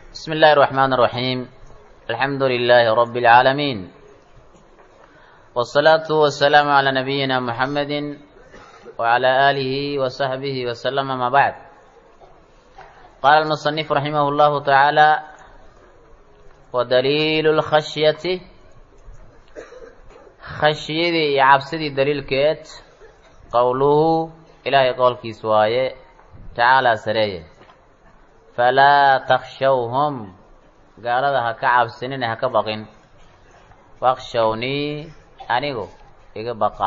بسم الله الرحمن الرحيم الحمد لله رب العالمين والصلاة والسلام على نبينا محمد وعلى آله وصحبه وسلم ما بعد قال المصنف رحمه الله تعالى ودليل الخشية khashyadii iyo cabsidii daliilkeed qowluhu ilaahay qowlkiis waaye tacaalaa sareeye falaa takshawhum gaalada ha ka cabsinina ha ka baqin wakshawnii anigu iga baqa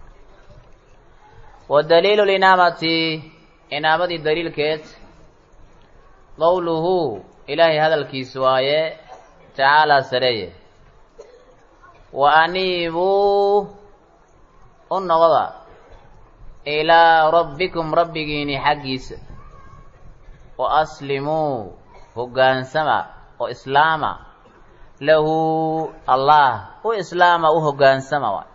wa daliilu linaamati inaamadii daliilkeed qowluhu ilaahay hadalkiis waaye tacaalaa sareeye wa aniibuu u noqda ilaa rabbikum rabbigiini xaggiisa wa aslimuu hoggaansama oo islaama lahu allah u islaama u hoggaansama waay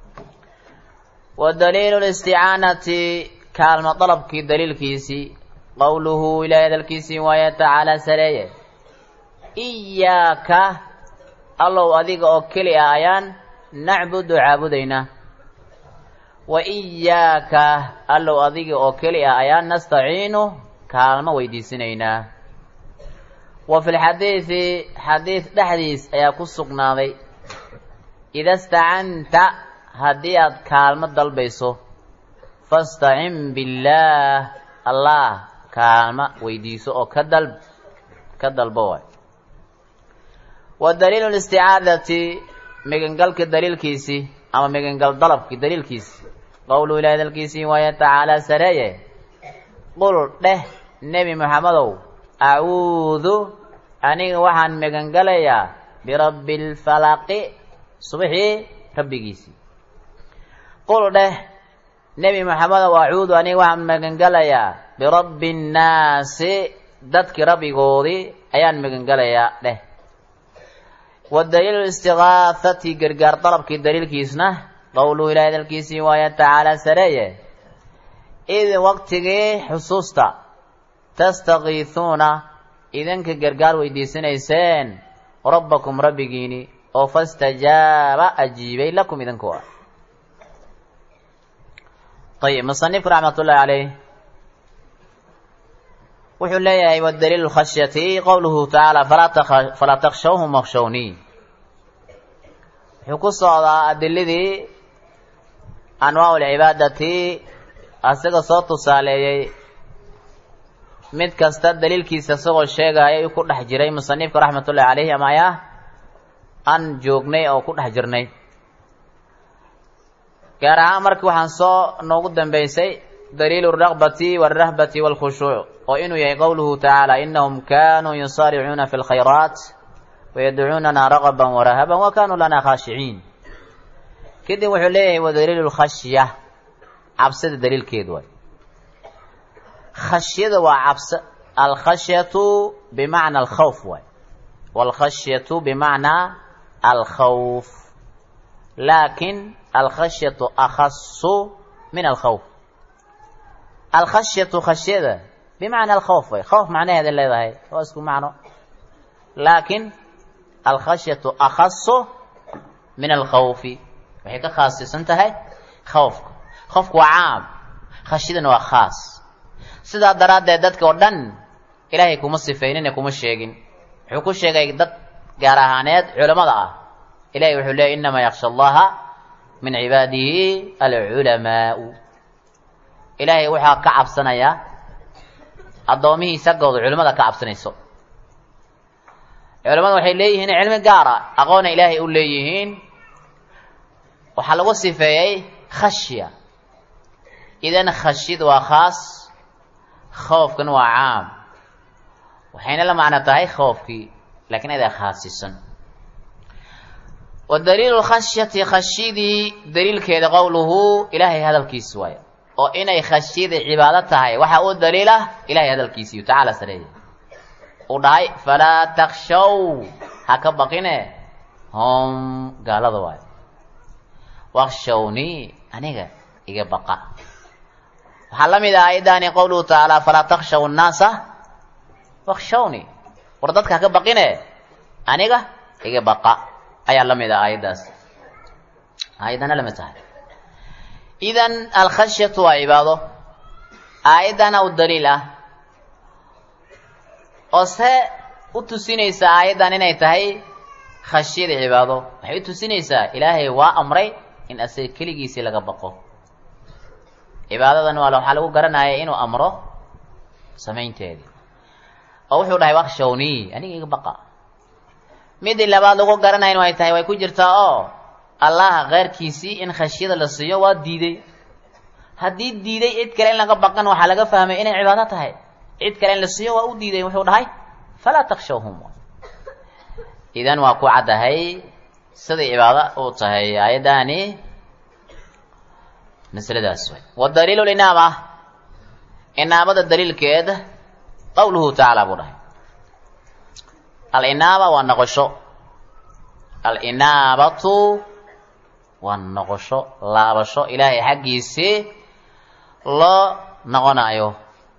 wa daliilu listicaanati kaalmo dalabkii daliilkiisii qowluhu ilaahay hadalkiisii waaye tacaala sareeye iyaaka allow adiga oo keli ah ayaan nacbudu caabudaynaa wa iyaaka allow adiga oo keli ah ayaan nastaciinu kaalmo weydiisanaynaa wa fi lxadiidi xadiid dhexdiis ayaa ku sugnaaday ida stacanta haddii aad kaalmo dalbayso fastacin billaah allah kaalmo weydiiso oo ka dalb ka dalbo waay wa daliilu listicaadati migangalka daliilkiisii ama migangal dalabki daliilkiisi qowluu ilahi hadalkiisii waaye tacaalaa sareeye qul dheh nebi moxamedow acuudu aniga waxaan magangalayaa birabbi lfalaqi subaxii rabbigiisii qul dheh nebi moxamedow acuudu aniga waxaan magangalayaa birabbi nnaasi dadkii rabbigoodii ayaan magangalayaa dheh wa daliilu istigaahati gargaar dalabkii daliilkiisna qowluhu ilahi hadalkiisii waaye tacaalaa sareeye id waqtigii xusuusta tastakiisuuna idinka gargaar weydiisanayseen rabbakum rabbigiini oo fastajaaba ajiibay lakum idinku ah ayib musanifku raxmat ullahi caleyh wuxuu leeyahay wadaliilu khashyati qowluhu tacaala falaa takshawhum wakshawnii wuxuu ku socdaa adiladii anwaac lcibaadati asaga soo tusaaleeyey mid kasta daliilkiisa isagoo sheegaya u ku dhex jiray musanifka raxmatullahi caleyhi ama ayaa aan joognay oo ku dhex jirnay gaar ahaan markii waxaan soo noogu dambeysay daliilu alraqbati walrahbati walkhushuuc oo inuu yahay qowluhu tacaala inahum kanuu yusaaricuuna fi lkhayraat wayadcuunana ragaban warahaban wa kanuu lana khaashiciin kadib wuxuu leeyahay wa daliilu lkhashya cabsida daliilkeedu waay khashyada waa cabs alkhashyatu bimacna alkhawf waay waalkhashyatu bimacnaa alkhawf laakin alkhashyatu akhasu min alkhawf alkhashyatu khashyada bimacna alkhawf way khawf macnaheeda leedahay waa isku macno laakin alkhashyatu akhasu min alkhawfi waxay ka khaasisan tahay khawfka khawfka waa caam khashyadana waa khaas sidaa daraaddeed dadka oo dhan ilaahay kuma sifeynine kuma sheegin wuxuu ku sheegay dad gaar ahaaneed culamada ah ilahay wuxuu leeyay inamaa yaksha allaha min cibaadihi alculamaau ilaahay waxaa ka cabsanayaa addoomihiisa gooda culimmada ka cabsanayso culamada waxay leeyihiin cilmi gaara aqoona ilaahay u leeyihiin waxaa lagu sifeeyey khashya idan khashyad waa khaas khoofkan waa caam waxayna la macno tahay khoofkii lakiin adaa khaasisan wa daliilu khashyati khashyadii daliilkeeda qowluhu ilaahay hadalkiisi waayo oo inay khashyada cibaado tahay waxaa u daliil ah ilahay hadalkiisiiyo tacaala sareeye uu dhahay falaa takshaw ha ka baqine hom gaalada waayo wakshawnii aniga iga baqa waxaa la mid ah ayadaani qowluhu tacaala falaa takshaw nnaasa wakshawni war dadka haka baqine aniga iga baqa ayaa la mid ah aayaddaas aayaddana lamid tahay idan alkhashyatu waa cibaado aayaddana u daliil ah oo se u tusinaysaa aayaddan inay tahay khashyada cibaado waxay u tusinaysaa ilaahay waa amray in asaga keligiisii laga baqo cibaadadan waa waxaa lagu garanaya inuu amro samaynteedii oo wuxuu dhahay wakshawnii aniga iga baqa midii labaad lagu garanayn way tahay way ku jirtaa oo allah keyrkiisii in khashyada la siiyo waa diiday haddii diiday cid kale in laga baqan waxaa laga fahmay inay cibaado tahay cid kale in la siiyo waa u diiday wuxuu dhahay falaa takshawhum idan waa ku caddahay siday cibaado u tahay aayaddaani masladaas way wadaliilu linaama inaamada daliilkeed qawluhu tacaala buu dhahay alinaaba waa noqosho alinaabatu waa noqosho laabasho ilaahay xaggiisii loo noqonayo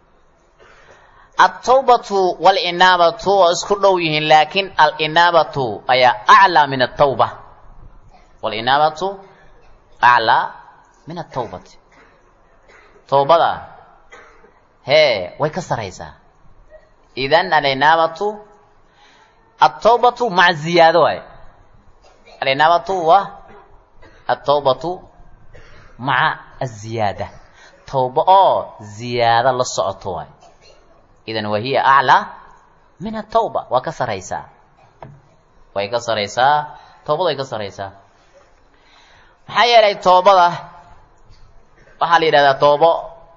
altawbatu walinaabatu waa isku dhow yihiin laakiin alinaabatu ayaa aclaa min atawba walinaabatu aclaa min atawbati tawbada hee way ka saraysaa idan alinaabatu altawbatu maca ziyaado waay alinaabatu waa altawbatu maca aziyaada tawba oo ziyaado la socoto waay idan wahiya aclaa min atawba waa ka saraysaa way ka saraysaa tawbada way ka saraysaa maxaa yeelay toobada waxaa la yidhahdaa toobo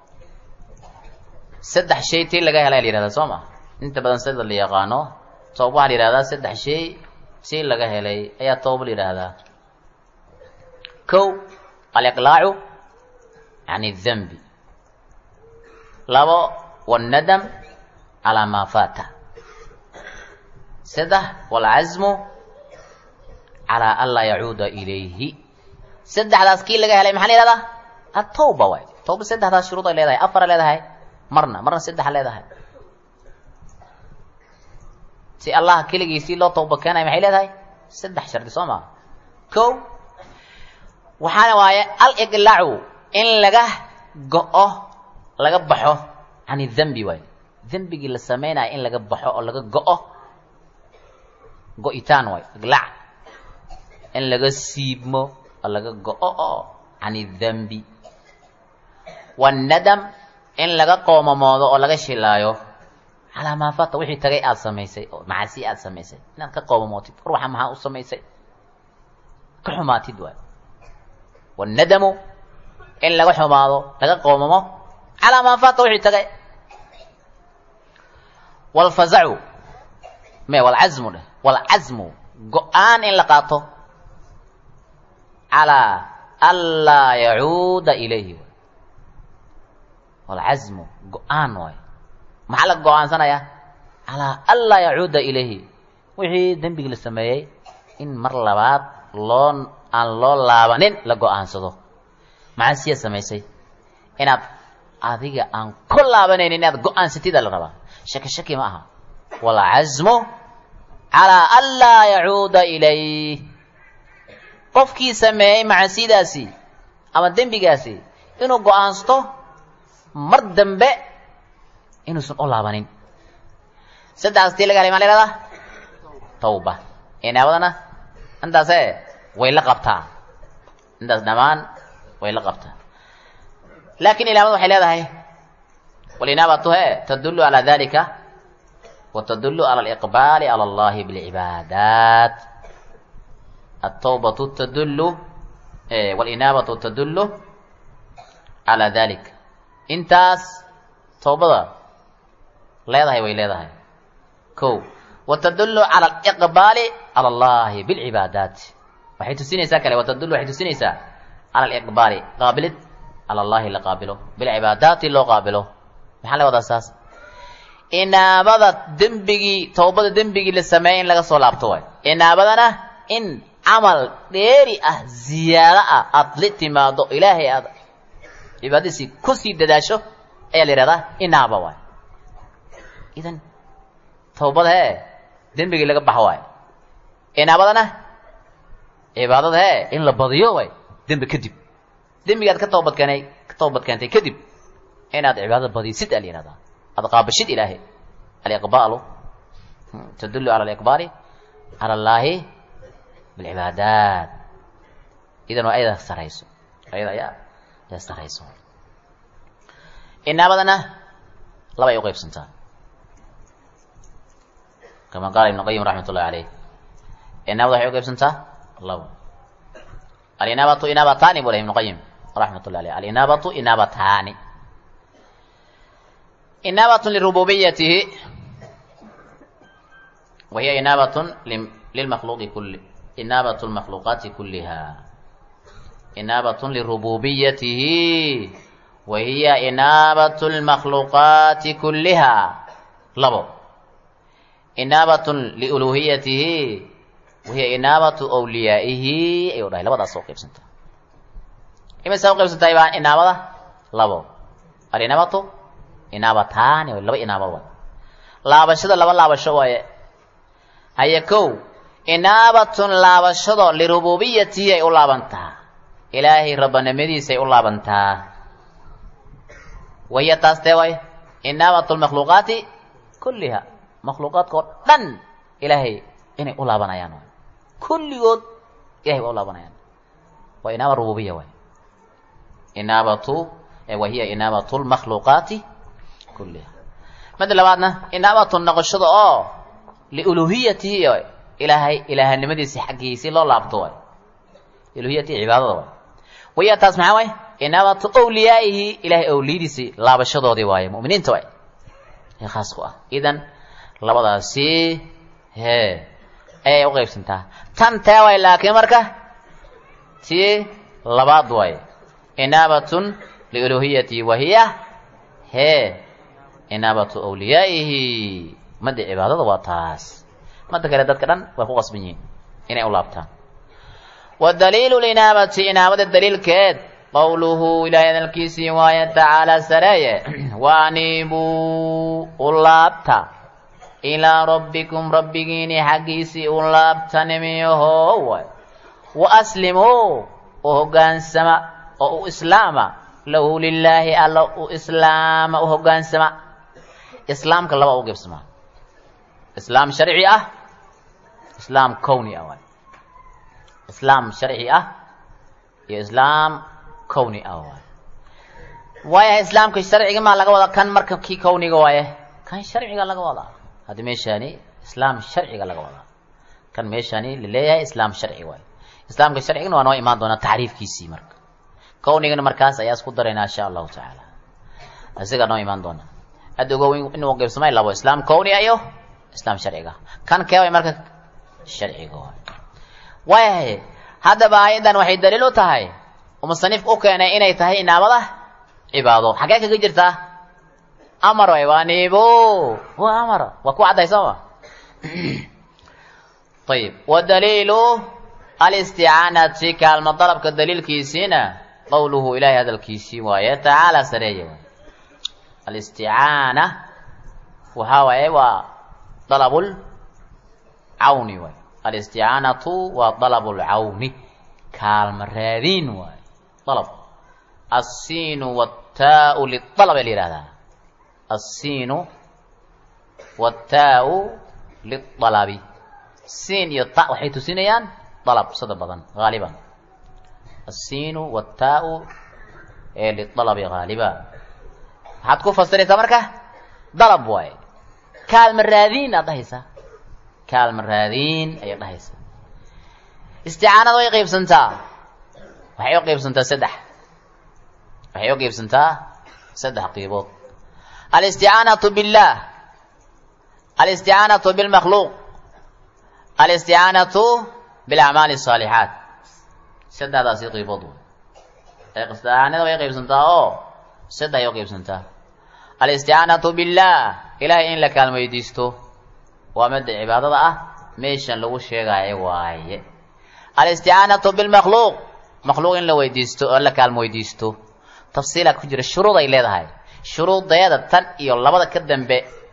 saddex shay tii laga helay la yihahdaa soo ma inta badan sida la yaqaano tooba waxaa la yihahdaa saddex shay tii laga helay ayaa tooba la yidhaahdaa kow aliqlaacu can اdhanbi labo wاnnadam calaa maa faata saddex wاlcasmu calaa an laa yacuuda ilayhi saddexdaas kii laga helay maxaa la yihahdaa atawba waay tawba saddexdaas shuruud ay leedahay afara leedahay marna marna saddexa leedahay si allah keligiisii loo tawba keenaya maxay leedahay saddex shardi soo maa kow waxaana waaye aliqlaacu in laga go-o laga baxo can idhanbi waay dembigii la sameynaya in laga baxo oo laga go-o go-itaan waay iqlaac in laga siibmo oo laga go-o oo can idhanbi wannadam in laga qoomamoodo oo laga shilaayo calaa maa fata wixii tagay aada samaysay oo macasi aada samaysay inaad ka qoomamootid war waxa maxaa u samaysay ka xumaatid waay wannadamu in laga xumaado laga qoomamo calaa maa fata wixii tagay walfazacu me walcasmu dheh walcasmu go-aan in la qaato calaa anlaa yacuuda ilayhi walcasmu go-aan waay maxaa la go-aansanayaa calaa anlaa yacuuda ilayhi wixii dembigii la sameeyey in mar labaad loo aan loo laabanin la go-aansado maxaa siya samaysay inaad adiga aan ku laabanaynin inaad go-aansatida la rabaa shaki shaki ma aha walcasmu calaa anlaa yacuuda ilayh qofkii sameeyey macasidaasi ama dembigaasi inuu go-aansato mar dambe inuusan u laabanin saddexdaas tii laga helay maa la ihahdaa tawba inaabadana intaase way la qabtaa intaas dhammaan way la qabtaa laakin ilaamada waxay leedahay walinaabatu he tadullu calaa dalika wa tadullu cala aliqbaali cala allahi bilcibaadaat atawbatu tadullu walinaabatu tadullu calaa dalik intaas tawbada leedahay way leedahay ko watadullu cala aliqbaali cala allahi bilcibaadaat waxay tusinaysaa kale watadullu waxay tusinaysaa cala aliqbaali qaabilid cala allahi la qaabilo bilcibaadaati loo qaabilo maxaa la wadaa saas inaabada dembigii tawbada dembigii la sameeyey in laga soo laabto waay inaabadana in camal dheeri ah ziyaado ah aada la timaado ilaahay aad cibaadadiisii kusii dadaasho ayaa la yihahdaa inaaba waay idan tawbada hee dembigii laga baxo waay inaabadana cibaadada hee in la badiyo waay dembi kadib dembigaad ka toobadkeenay ka toobad keentay kadib inaad cibaadada badisid aa la yihahdaa aad qaabashid ilaahay aliqbaalu tadullu cala aliqbaali cala allaahi bilcibaadaat idan waa ayada sarayso ayada ayaa ayaa sarayso inaabadana laba ay uqaybsantaa kama qaala ibnu qayim raxmat ullahi caleyh inaabada waxay uqaybsantaa labo alinaabatu inaabataani buu leh ibnu qayim raxmat ullahi aleyh alinaabatu inaabataani inaabatun lirububiyatihi wa hiya inaabatun lilmakhluuqi kulli inaabatu lmakhluuqaati kulliha inaabatun lirububiyatihi wa hiya inaabatu lmakhluuqaati kulliha labo inaabatun liuluhiyatihi wahiya inaabatu wliyaa'ihi ayuu dhahay labadaas oo qaybsanta imaysaa u qaybsantahay baa inaabada labo alinaabatu inaabataani laba inaaba waay laabashada laba laabasho waaye haya kow inaabatun laabashado lirububiyatihi ay u laabantaa ilaahay rabbanimadiisay u laabantaa wahiya taas tee waay inaabatu lmakhluuqaati kulliha makhluuqaadka oo dhan ilaahay inay u laabanayaan waay kulligood ilahay waa u laabanayaan waa inaaba rububiya waay inaabatu wahiya inaabatu lmakhluuqaati kulliha mada labaadna inaabatu noqoshada oo liuluhiyatihi ilaahay ilaahanimadiisi xaggiisii loo laabto waay uluhiyatihi cibaadada waay wahiya taas maxaa waay inaabatu wliyaa'ihi ilahay awliyadiisii laabashadoodii waaye mu'miniinta waay ee khaas ku ah idan labadaasi hee ayay uqaybsantaa tan tee waay laakiin marka tii labaad waaye inaabatun liuluhiyatihi wahiya hee inaabatu wliyaa'ihi madda cibaadada waa taas madda kale dadka dhan way ku qasban yihiin inay u laabtaan wadaliilu linaabati inaabada daliilkeed qowluhu ilaahay hadalkiisii waaye tacaala sareeye waaniibuu u laabta ilaa rabbikum rabbigiini xaggiisii u laabta nimiyaho waay wa aslimuu u hoggaansama oo u islaama lahu lilaahi alla u islaama u hoggaansama islaamka laba u gebsamaa islaam sharci ah islaam kowni ah waay islaam sharci ah iyo islaam kowni ah waay waayahay islaamka sharciga maa laga wadaa kan marka kii kowniga waaye kan sharciga laga wadaa hadda meeshaani islaam sharciga laga wadaa kan meeshaani laleeyahay islaam sharci waaye islaamka sharcigana waa noo imaan doonaa tacriifkiisii marka kownigana markaas ayaa isku daraynaa insha allahu tacaala isagaa noo imaan doona hadda ogow inuu qaybsamay labo islaam kowniga iyo islaam sharciga kan keeway marka sharciga waay waayahay haddaba aayadan waxay daliil u tahay oo musanifka u keenay inay tahay inaabada cibaado xaggee kaga jirtaa amar way waa niibo waa amar waa ku cadday sooma ayib wadaliilu alisticaanati kaalma dalabka daliilkiisiina qowluhu ilaahay hadalkiisii waaye tacaala sareeye waay alisticaana waxaa waaye waa dalabul cawni waay alisticaanatu waa dalabul cawni kaalma raadiin waay dalab aلsiinu wاtaau lialab la yihahdaa aلsiinu wاtaau lialabi siin iyo ta waxay tusinayaan dalab sada badan haaliban aلsiinu wاtaau ee lialabi haaliba maxaad ku fasiraysaa marka dalab waaye kaalma raadiin aad dhahaysaa kaalma raadiin ayaad dhahaysaa isticaanada way qaybsantaa waxay u qaybsantaa saddex waxay u qaybsantaa saddex qiibood alisticaanatu billah alisticaanatu bilmakhluuq alisticaanatu bilacmaali الصaalixaat saddexdaasi qiibood isticaanada way qaybsantaa oo saddex ay u qaybsantaa alisticaanatu billah ilahay in la kaalmo weydiisto waa midda cibaadada ah meeshan lagu sheegaayo waaye alisticaanatu bilmakhluuq makhluuq in la weydiisto oo la kaalmo weydiisto tafsiilaa ku jira shuruud ay leedahay shuruudeeda tan iyo labada ka dambe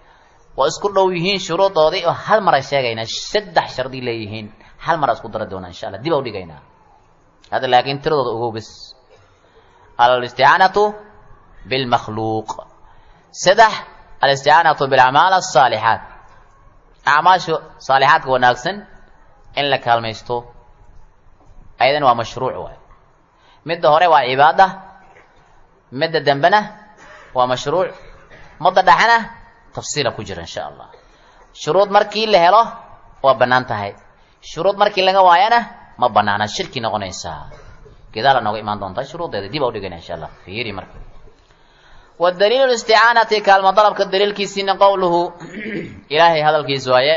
waa isku dhow yihiin shuruudoodii oo hal mara sheegaynaa saddex shardi leeyihiin hal mara isku dari doonaa insha allah dib a u dhigaynaa hadda laakiin tiradooda ogow bes alisticaanatu bilmakhluuq saddex alisticaanatu bilacmaal asaalixaat acmaasha saalixaadka wanaagsan in la kaalmaysto ayadana waa mashruuc waay midda hore waa cibaada midda dambena waa mashruuc madda dhexena tafsiila ku jira insha allah shuruud markii la helo waa bannaan tahay shuruud markii laga waayana ma banaana shirki noqonaysaa gedaala nooga imaan doontaa shuruuddeeda dib a u dhigana insha allah fiiri marka wadaliilu listicaanati kaalmo dalabka daliilkiisiina qowluhu ilaahay hadalkiis waaye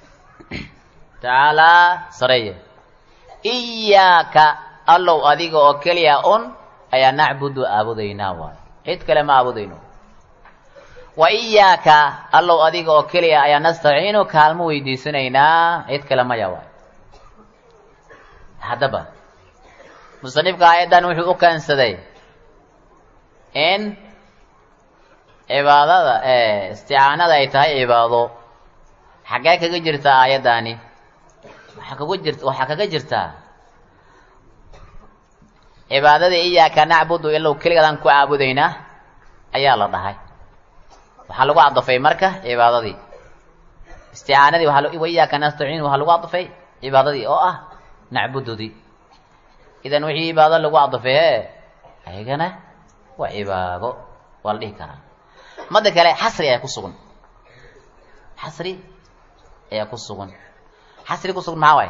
tacaalaa sareeye iyaaka allow adiga oo keliya un ayaa nacbudu aabudaynaa waayo cid kale ma aabudayno wa iyaaka allow adiga oo keliya ayaa nastaciinu kaalmo weydiisanaynaa cid kale maya waayo haddaba musanifka aayaddan wuxuu u keensaday in cibaadada isticaanada ay tahay cibaado xaggee kaga jirtaa aayaddaani waxaa kaga jir waxaa kaga jirtaa cibaadadii iyaaka nacbudu ilow keligadaan ku caabudaynaa ayaa la dhahay waxaa lagu cadafay marka cibaadadii isticaanadii waa wa iyaaka nastaciin waxaa lagu cadafay cibaadadii oo ah nacbududii idan wixii cibaado lagu cadafay he ayagana waa cibaado waa la dhihi karaa mada kale xasri ayaa ku sugan xasri ayaa ku sugan xasri ku sugan maxaa waaye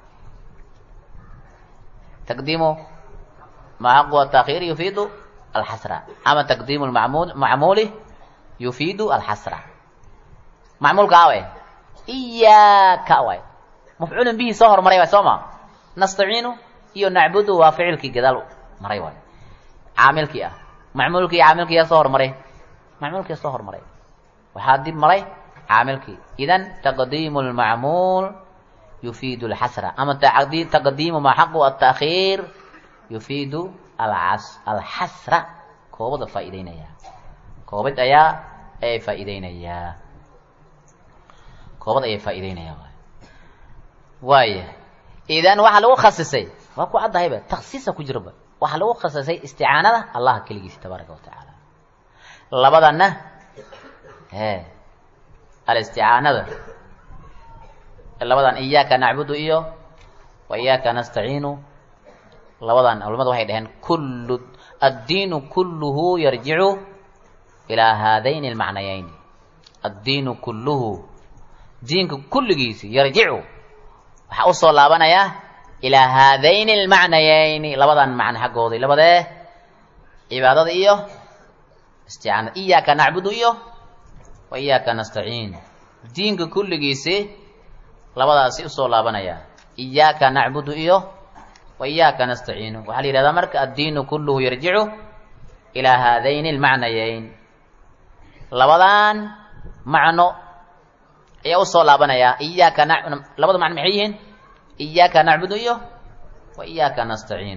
taqdiimu maxaqu ataakhiir yufiidu alxasra ama taqdiimu lmacmuul macmuuli yufiidu alxasra macmuulka awe iyaaka waay mafcuulun bihi soo hormaray waay soo ma nastaciinu iyo nacbudu waa ficilkii gadaal maray waay caamilkii ah macmuulkii iyo caamilkii yaa soo hormaray macmuulkii soo hormaray waxaa dib maray caamilkii idan taqdiimu lmacmuul yufiidu alxasra ama taqdiimu maxaqu ataakhiir yufiidu alxasra koobada faa'iideynaya koobad ayaa ayay faa'iideynayaa koobad ayay faa'iideynaya waay waaya idan waxaa lagu khasisay waa ku caddahayba taksiisa ku jiraba waxaa lagu khasisay isticaanada allah keligiisa tabaaraka wa tacaala labadanna e alisticaanada labadan iyaaka nacbudu iyo wa iyaaka nastaciinu labadan culamadu waxay dhaheen kullu addiinu kulluhu yarjicu ilaa haadayni almacnayayni addiinu kulluhu diinka kulligiisi yarjicu waxaa usoo laabanayaa ilaa haadayni almacnayayni labadan macno xaggooday labadee cibaadada iyo isticaanada iyaaka nacbudu iyo wa iyaaka nastaciin diinka kulligiisi labadaasi usoo laabanaya iyaaka nacbudu iyo wa iyaaka nastaciinu waxaa la yihahdaa marka addiinu kulluhu yarjicu ilaa haadayni almacnayayn labadan macno ayaa usoo laabanaya iyaaka na labada macno maxay yihiin iyaaka nacbudu iyo wa iyaaka nastaciin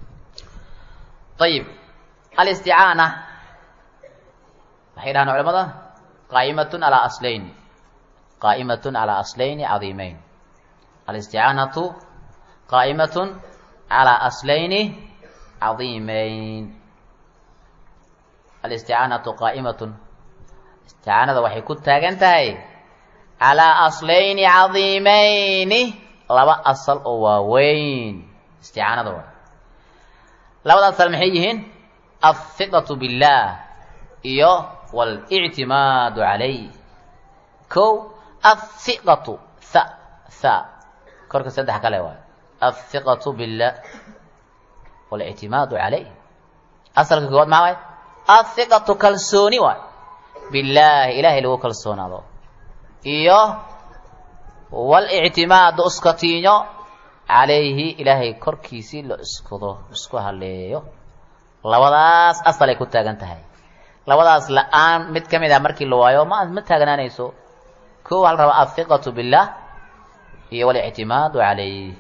ayib alisticaana waxay dhahaan culamada qaa'imatun calaa aslayn qaa'imatun calaa aslayni cadiimeyn alisticaanatu qaa'imatun calaa aslayni cadiimeyn alisticaanatu qaa'imatun isticaanada waxay ku taagan tahay calaa aslayni cadiimeyni laba asal oo waaweyn isticaanada waa labada asal maxay yihiin alhiqatu billaah iyo walictimaadu calayh kow athiqatu tha tha korka saddex kale waay athiqatu billah walictimaadu calayh asalka koowaad maxaa waay athiqatu kalsooni waay billaahi ilaahay lagu kalsoonaado iyo walictimaadu iskatiinyo calayhi ilaahay korkiisii la iskudo isku haleeyo labadaas asal ay ku taagan tahay labadaas la-aan mid ka mid ah markii la waayo ma ma taagnaanayso ko waxaa la rabaa athiqatu billah iyo walictimaadu calayh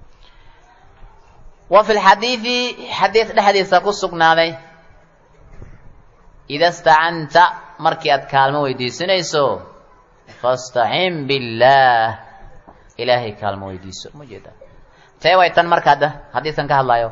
wa fi lxadiidi xadiid dhexdiisa ku sugnaaday ida stacanta markii aad kaalmo weydiisanayso fastacin billaah ilaahay kaalmo weydiiso ma jeeda tee way tan marka hadda xadiidkan ka hadlaayo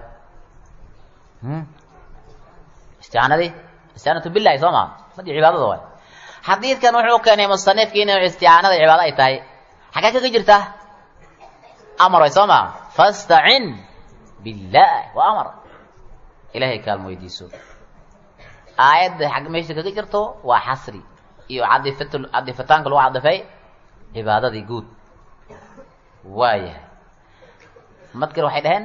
isticaanadii isticaanatu billahi soo maa madi cibaadada waay xadiidkan wuxuu keenay musanifki inay isticaanada cibaado ay tahay xaggee kaga jirtaa amar way soo maa fastacin billaah waa amar ilaahay kaalmo weydiiso aayadda xag meesha kaga jirto waa xasri iyo cadifat cadifitaanka lagu cadifay cibaadadii guud waayahay madkir waxay dhaheen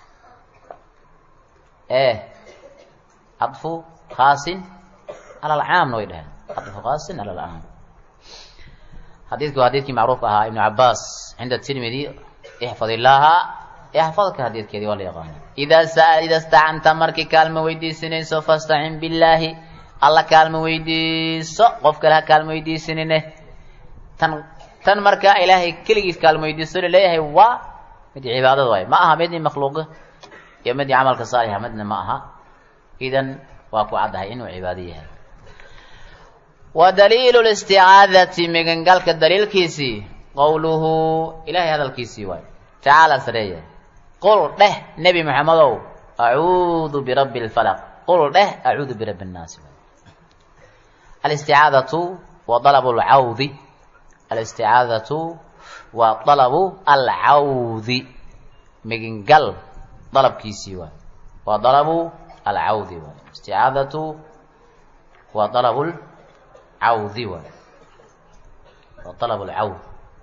e cadfu khaasin cala alcaamna way dhaheen cadfu khaasin cala alcaam xadiidku waa xadiidkii macruufka ahaa ibnu cabaas cinda tirmidi ixfad illaaha yaxfadka xadiidkeedii waa la yaqaana idaa sa- ida stacanta markii kaalmo weydiisanayso fastacin billaahi alla kaalmo weydiiso qof kale ha kaalmo weydiisanine tan tan markaa ilaahay keligiis kaalmo weydiiso laleeyahay waa mid cibaadada waay ma aha midii makhluuqa iyo midii camalka saalixa midna ma aha idan waa ku caddahay inuu cibaado yahay wa daliilu listicaadati migangalka daliilkiisii qowluhu ilahay hadalkiisii waay tacaala sareeya qul dheh nebi maxamedow acuudu birabbi lfalaq qul dheh acuudu birabbi nnaasi alisticaadatu wa dalabu lcawdi alisticaadatu waa dalabu alcawdi migingal dalabkiisii waay waa dalabu alcawdi waay isticaadatu waa dalabu lcawdi waay waa dalabu lcawd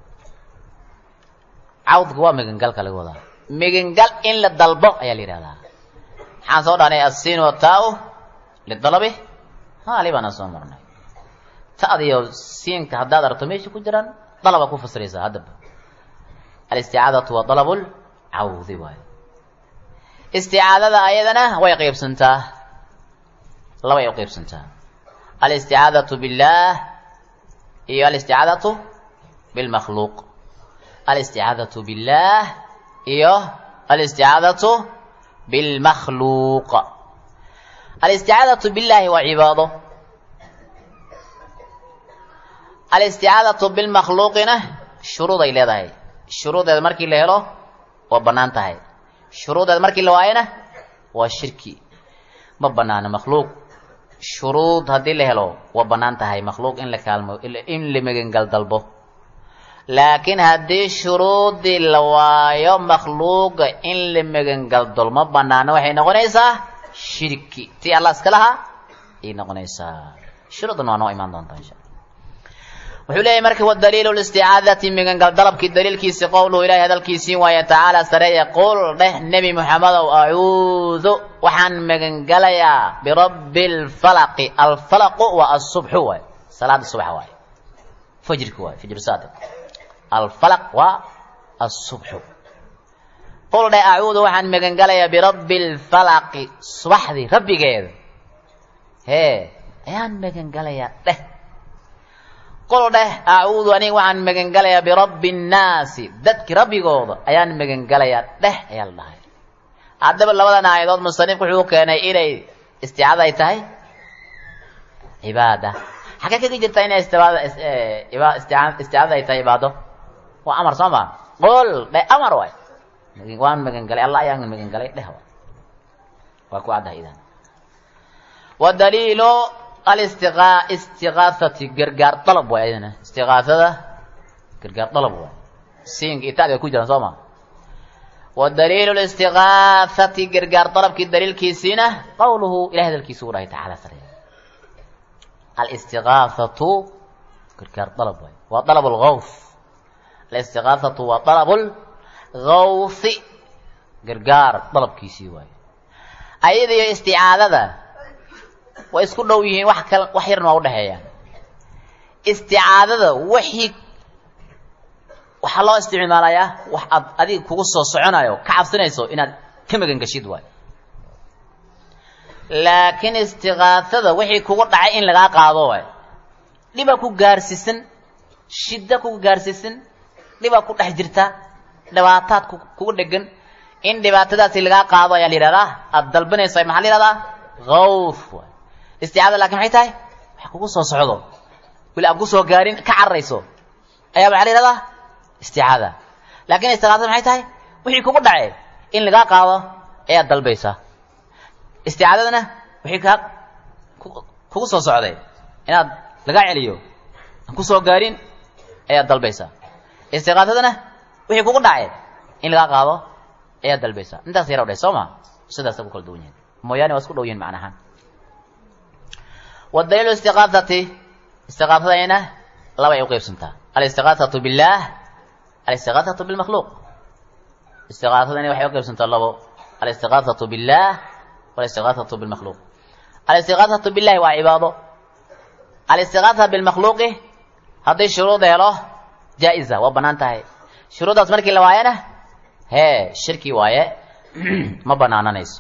cawdka waa migangalka laga wadaa migangal in la dalbo ayaa la yidhahdaa maxaan soo dhahnay asin wa taa-u lidalabi haali baana soo marnay ta'diyo siinka haddaad aragto meesha ku jiraan dalaba ku fasiraysaa haddaba alisticaadatu waa dalabul cawdi waayo isticaadada ayadana way qaybsantaa labay u qaybsantaa alisticaadatu billaah iyo alisticaadatu bilmakhluuq alisticaadatu billaah iyo alisticaadatu bilmakhluuq alisticaadatu billaahi waa cibaado alisticaadatu bilmakhluuqina shuruuday leedahay shuruudeeda markii la helo waa bannaan tahay shuruudeeda markii la waayana waa shirki ma bannaano makhluuq shuruud haddii la helo waa bannaan tahay makhluuq in la kaalmo in la megangal dalbo laakiin haddii shuruudii la waayo makhluuqa in la megangal dol ma bannaano waxay noqonaysaa shirki tii allah iska lahaa ayay noqonaysaa shuruuddan waa noo imaan doontaa insha wuxuu leeyahy marka wadaliilu listicaadati migangal dalabkii daliilkiisi qowluhu ilahay hadalkiisii waaye tacaala sareeya qul dheh nebi moxamedow acuudu waxaan magangalayaa birabbi lfalaqi alfalaqu waa asubxu waay salaada subax waay fajrka waay fajr saadiq alfalaq waa asubxu qul dheh acuudu waxaan magangalayaa birabbi lfalaqi subaxdii rabbigeeda hee ayaan magangalayaa dheh qol dheh acuudu aniga waxaan magangalayaa birabbi nnaasi dadki rabbigooda ayaan magangalayaa dheh ayaa la dhahay haddaba labadan aayadood musanifku wuxuu keenay inay isticaada ay tahay cibaada xagee kaga jirta inay istibaada isticaadada ay tahay cibaado waa amar soo ma qol dheh amar waay waan magangalay allah ayaan magangalay dheh waay waa ku caddahay idan wadaliilo alistiqa istiqaasati gargaar dalab waay ayadana istiqaasada gargaar dalab waay siinka itaada ku jiraan soo ma wa daliilu listiqaasati gargaar dalabkii daliilkiisiina qawluhu ilahay hadalkiisa u dhahay tacaala sare alistiqaasatu gargaar dalab waay waa dalab lgawth alistiqaasatu waa dalab lgawthi gargaar dalabkiisii waay ayada iyo isticaadada way isku dhow yihiin wax kal wax yarna waa udhexeeyaan isticaadada wixii waxaa loo isticmaalayaa wax aad adiga kugu soo soconayo ka cabsanayso inaad ka magangashid waay laakiin istiqaasada wixii kugu dhacay in lagaa qaado waay dhibaa ku gaarsiisan shidda kugu gaarsiisan dhibaa ku dhex jirta dhibaataad kugu dhegan in dhibaatadaasi lagaa qaado ayaa la yidhahdaa aada dalbanaysa maxaa la yihahdaa gawth waay isticaada lakin maxay tahay wax kugu soo socdo weli aan kusoo gaarin ka cararayso ayaa waxaa la yihahdaa isticaada laakin isticaadada maxay tahay wixii kugu dhacay in lagaa qaado ayaad dalbaysaa isticaadadana wixii kaa kugu soo socday inaad lagaa celiyo aan kusoo gaarin ayaad dalbaysaa istiqaadadana wixii kugu dhacay in lagaa qaado ayaad dalbaysaa intaas yara dhahay soo ma sidaasa ku kala duwan yihin mooyaane waa isku dhow yihin macnahaan wadaliilu istiqaadati istiqaadadayna labay u qeybsantaa alistiqaadatu billaah alistiqaadatu bilmakhluuq istiqaadadayna waxay u qeybsantaa labo alistiqaadatu billaah walistiqaadatu bilmakhluuq alistiqaadatu billahi waa cibaado alistiqaada bilmakhluuqi haddii shuruud helo jaa-iza waa bannaan tahay shuruuddaas markii la waayana hee shirki waaye ma banaananayso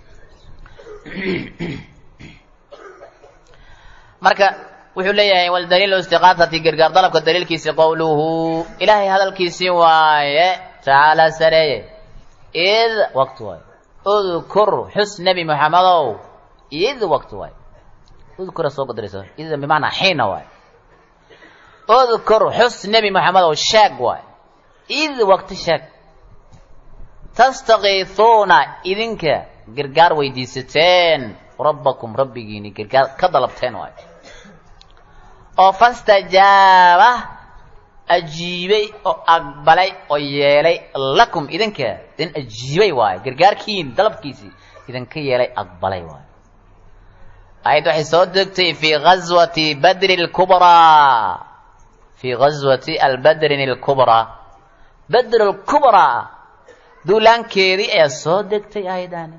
marka wuxuu leeyahay waldaliilu istiqaadati gargaar dalabka daliilkiisi qowluhu ilaahay hadalkiisii waaye tacaala sareeye id waqti waaye udkur xus nebi moxamedow id waqti waaye udkura soo qadaraysa id bimacnaa xiina waaye udkur xus nebi moxamedow sheeg waaye id waqti sheeg tastakiisuuna idinka gargaar weydiisateen rabbakum rabbigiini gargaar ka dalabteen waayo oo fastajaaba ajiibay oo aqbalay oo yeelay lakum idinka idin ajiibay waayo gargaarkiin dalabkiisii idinka yeelay aqbalay waayo ayad waxay soo degtay fii gazwati badri lkubraa fii gazwati albadrin alkubraa badr lkubraa duulaankeedii ayaa soo degtay aayadaani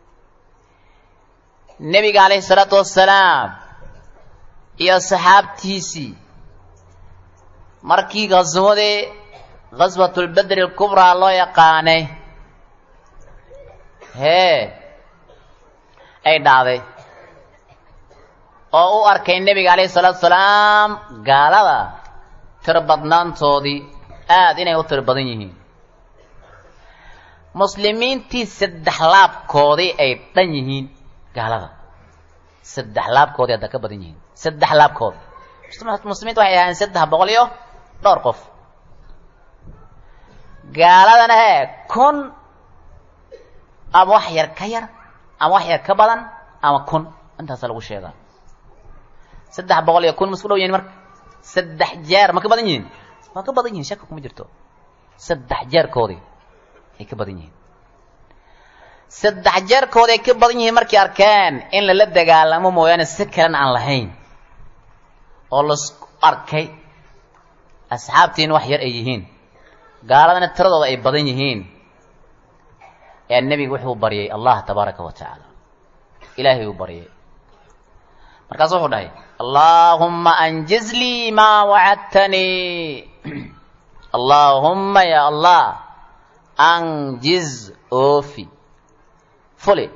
nebiga calayhi salaatu wassalaam iyo saxaabtiisii markii khaswadii khaswatulbedri alkubraa loo yaqaanay hee ay dhacday oo u arkay nebiga calayhi salaatu wasalaam gaalada tir badnaantoodii aada inay u tir badan yihiin muslimiintii saddex laabkoodii ay dhan yihiin gaalada saddex laabkoodii hadda ka badan yihiin saddex laabkood muslimiinta waxay ahaayeen saddex boqol iyo dhowr qof gaaladana hee kun ama wax yar ka yar ama wax yar ka badan ama kun intaasa lagu sheegaa saddex boqol iyo kun ma isku dhow yihin marka saddex jeer ma ka badan yihiin waa ka badan yihin shaka kuma jirto saddex jeerkoodii ay ka badan yihiin saddex jeerkood ay ka badan yihiin markay arkeen in lala dagaalamo mooyaane si kalena aan lahayn oo lasku arkay asxaabtiin wax yar ay yihiin gaaladana tiradooda ay badan yihiin ee nebiga wuxuu baryay allah tabaaraka wa tacaala ilaahay uu baryay markaasu wuxuu dhahay allaahumma anjiz lii maa wacadtanii allaahumma ya allah anjiz oofi fuli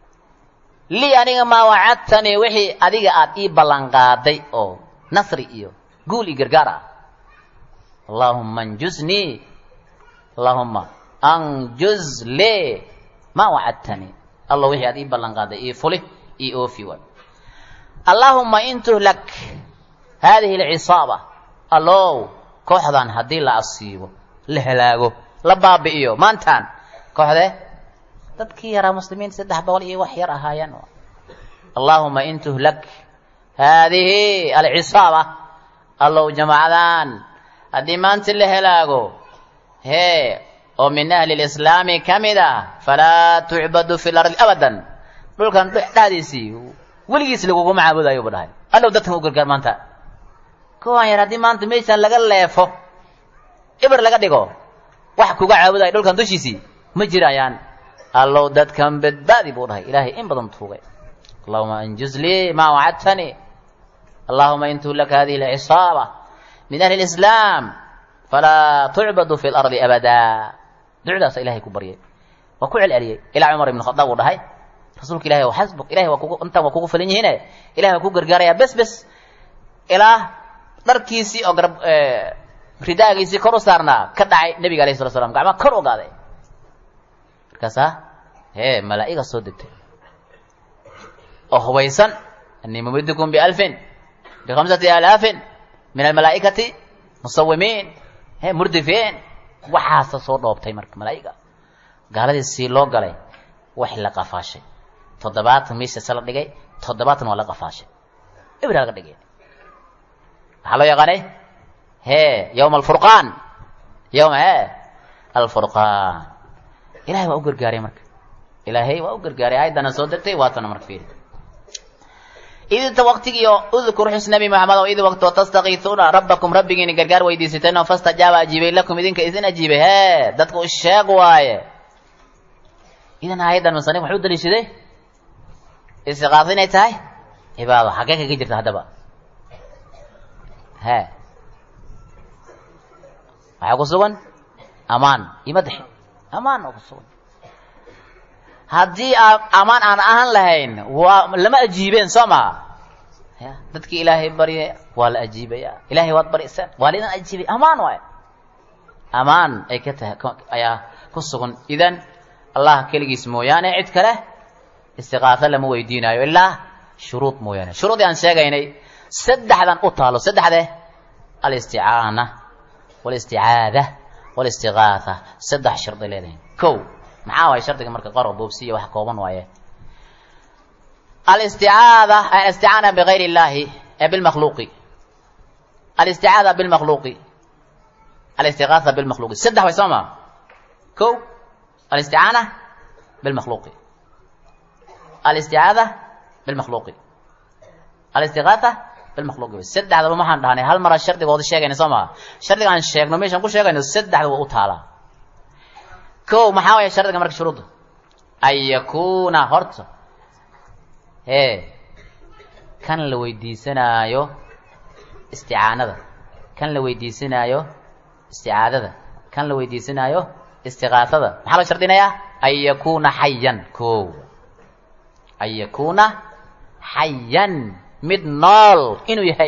lii aniga maa wacadtanii wixii adiga aada ii ballanqaaday oo nasri iyo guul iyo gargaar ah allaahumma anjuznii allaahumma anjuz lee maa wacadtanii alla wixii aad ii ballanqaaday ii fuli ii oofi waay allaahumma in tuhlak haadihi alcisaaba allow kooxdan haddii la asiibo la halaago la baabi'iyo maantaan kooxde dadkii yaraa muslimiinta saddex boqol iyo wax yar ahaayeen allaahuma in tuhlak haadihi alcisaaba allow jamaacadan haddii maanta la helaago hee oo min ahli lislaami ka mid ah falaa tucbadu fi lardi abadan dhulkan dhexdiisii weligiis laguguma caabudayo bu dhahay allow dadkan u gargaar maanta kuwaan yar haddii maanta meeshaan laga leefo ibir laga dhigo wax kuga caabudayo dhulkan dushiisii ma jirayaan allow dadkan badbaadi buu dhahay ilaahay in badan tuugay allahuma anjuz lii maa wacadtanii allahuma in tuhlak hadihi alcisaaba min ahli lislaam falaa tucbadu fi lardi abada ducdaasa ilahay ku baryay waa ku celceliyey ilaa cumar ibn khadaab uu dhahay rasuulka ilahi waa xasbuk ilahay waa kugu intaan waa kugu filan yihiine ilahay waa ku gargaarayaa bes bes ilaa dharkiisii oo garab ridaagiisii kor u saarnaa ka dhacay nebiga alayh sala slam gacmaa kor ogaaday markaasaa hee malaa'iga soo degtay oo hubaysan anii mumidukum bialfin bikhamsati alaafin min almalaa'ikati musawimiin he murdifiin waxaasa soo dhoobtay marka malaa'iga gaaladii sii loo galay wax la qafaashay toddobaatan miisasa la dhigay toddobaatan waa la qafaashay ibra laga dhigay maxaa loo yaqaanay hee yowma alfurqaan yowma he alfurqaan ilahay waa u gargaaray marka ilaahay waa u gargaaray aayaddana soo degtay waatana marka fiiri idinta waktigiio udkur xus nabi maxamed oo id waqtoo tastakiisuuna rabbakum rabbigiini gargaar weydiisateen oo fastajaaba ajiibay lakum idinka idin ajiibay hee dadka u sheeg waaye idan aayaddan musanif muxuu daliishaday istiqaasa inay tahay cibaado xaggee kaga jirta haddaba he waxaa ku sugan amaan iyo madaxi amaan oo ku sugan haddii aa amaan aan ahaan lahayn waa lama ajiibeen soo maha ya dadkii ilaahay barya waa la ajiibaya ilahay waad baryaseen waa la idin ajiibay amaan waay amaan ay ka tahay ayaa ku sugan idan allah keligiis mooyaane cid kale istiqaaso lama weydiinayo ilaa shuruud mooyaane shuruudii aan sheegaynay saddexdan u taalo saddexde alisticaana walisticaada walistigaatha saddex shardi leedahay ko maxaa waay shardiga marka qaro boobsiya wax kooban waaye alisticaada alisticaana bigayr illahi bilmakhluuqi alisticaada bilmakhluuqi alistigaatha bilmakhluuqi saddex way soo maa ko alisticaana bilmakhluuqi alisticaada bilmakhluuqi alistigaatha bilmakhluuqi saddexdaba maxaan dhahnay hal mara shardigooda sheegayna soo maha shardiga aan sheegno meeshaan ku sheegayno saddexda waa u taalaa ko maxaa waya shardiga marka shuruudda an yakuuna horta hee kan la weydiisanaayo isticaanada kan la weydiisanaayo isticaadada kan la weydiisanaayo istiqaasada maxaa loo shardinayaa an yakuuna xayan ko an yakuuna xayan mid nool inuu yahay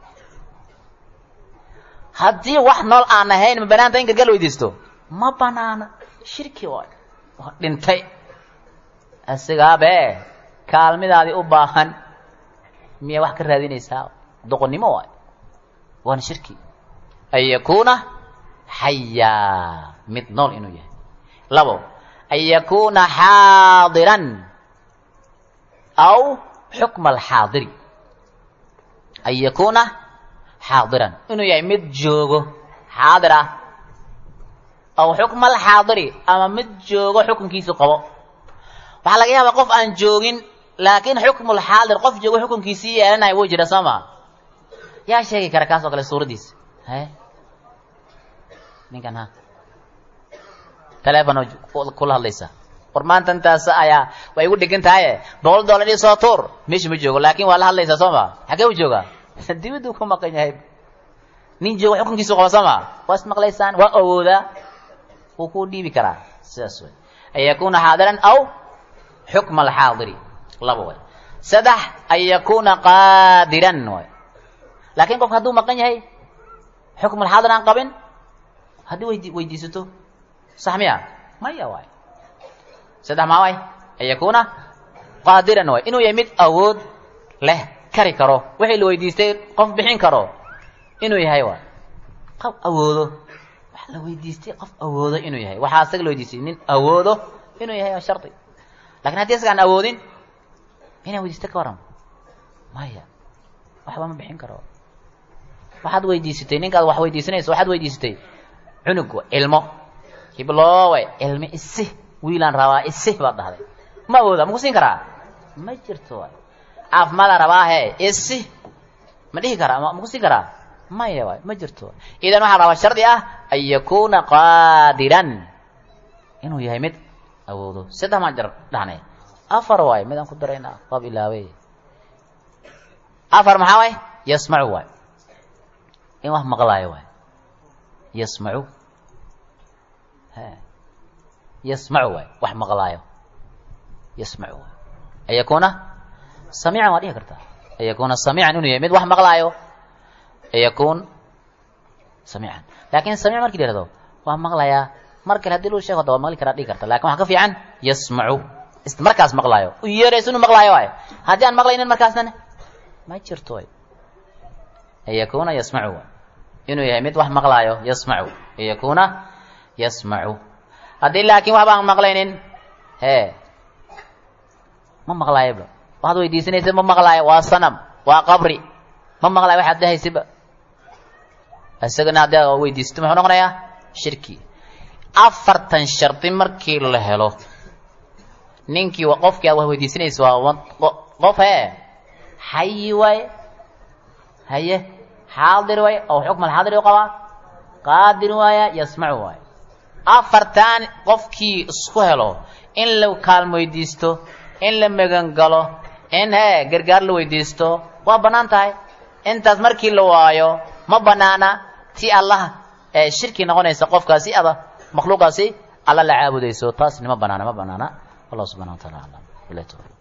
haddii wax nool aan ahayn ma banaanta in gargaar la weydiisto ma banaana shirki waay waa dhintay asigaabe kaalmidaadii u baahan miyaa wax ka raadinaysaa doqonnimo waay waana shirki an yakuuna xayaa mid nool inuu yahay labo an yakuuna xaadiran aw xukma alxaadiri an yakuuna xaadiran inuu yahay mid joogo xaadir ah aw xukma alxaadiri ama mid joogo xukunkiisu qabo waxaa laga yaabaa qof aan joogin laakiin xukmulxaadir qof joogo xukunkiisii yeelanayo wuu jira soo maa yaa sheegi kara kaas oo kale suuraddiisa he ninkan ha telefon kula hadlaysa war maanta intaas ayaa way igu dhegan tahaye boqol dollar ii soo tuur meesha ma joogo laakin waa la hadlaysaa soo maa xaggee u joogaa dibaduu ku maqan yahay nin joogo xukunkiisu qaba soo maa waa ismaqlaysaan waa awoodaa wuu kuu dhiibi karaa sidaas wey an yakuuna xaadiran aw xukma alxaadiri laba way saddex an yakuuna qaadiran way laakiin qofka hadduu maqan yahay xukm alxaadir aan qabin haddii weydi weydiisato sax miya maya waay saddex maa waay an yakuuna qaadiran waay inuu yahay mid awood leh kari karo wixii la weydiistay qof bixin karo inuu yahay waay qof awoodo wax la weydiistay qof awoodo inuu yahay waxaa asaga la weydiistay nin awoodo inuu yahay waa shardi lakin haddii asaga aan awoodin inaa weydiista ka waran maya waxba ma bixin karo waxaad weydiisatay ninkaad wax weydiisanayso waxaad weydiisatay cunug cilmo hibloowe cilmi isi wiilaan rabaa isi baad dhahday ma awooda ma ku siin karaa ma jirto waay caafimaadaan rabaahe isi ma dhihi karaa ma ku siin karaa maya waay ma jirto idan waxaa rabaa shardi ah an yakuuna qaadiran inuu yahay mid awoodo saddex maan jar dhahnay afar waay midaan ku daraynaa waab ilaawey afar maxaa waay yasmacu waay in wax maqlaayo waay yasmacu he yasmacu waay wax maqlaayo yasmacu waay an yakuuna samiican waa dhihi kartaa an yakuuna samiican inuu yahay mid wax maqlaayo an yakuun samiican laakin samiic marki la yihahdo waa maqlayaa mar kale hadii lu sheego da waa maqli karaa dhihi karta lakin waxa ka fiican yasmacu markaas maqlaayo u yeerayso inuu maqlaayo waay haddii aan maqlaynin markaasna ma jirto way an yakuuna yasmacu waay inuu yahay mid wax maqlaayo yasmacu an yakuuna yasmacu haddii laakiin waxba aan maqlaynin hee ma maqlaayaba waxaad weydiisanaysa ma maqlaayo waa sanam waa qabri ma maqlaayo waxaad dhahaysiba isagana haddii aad weydiisato muxuu noqonayaa shirki afartan shardi markii la helo ninkii qofkii aad wax weydiisanaysa waa qof hee xayi waaye haye xaadir waaye oo xukm alxaadir u qabaa qaadir waaya yasmacu waaye afartan qofkii isku helo in la kaalmo weydiisto in la megangalo in hee gargaar la weydiisto waa bannaan tahay intaas markii la waayo ma banaana ti allah ee shirki noqonaysa qofkaasi ada makhluuqaasi alla la caabudayso taasni ma banaana ma banaana allah subxana wa taala aclam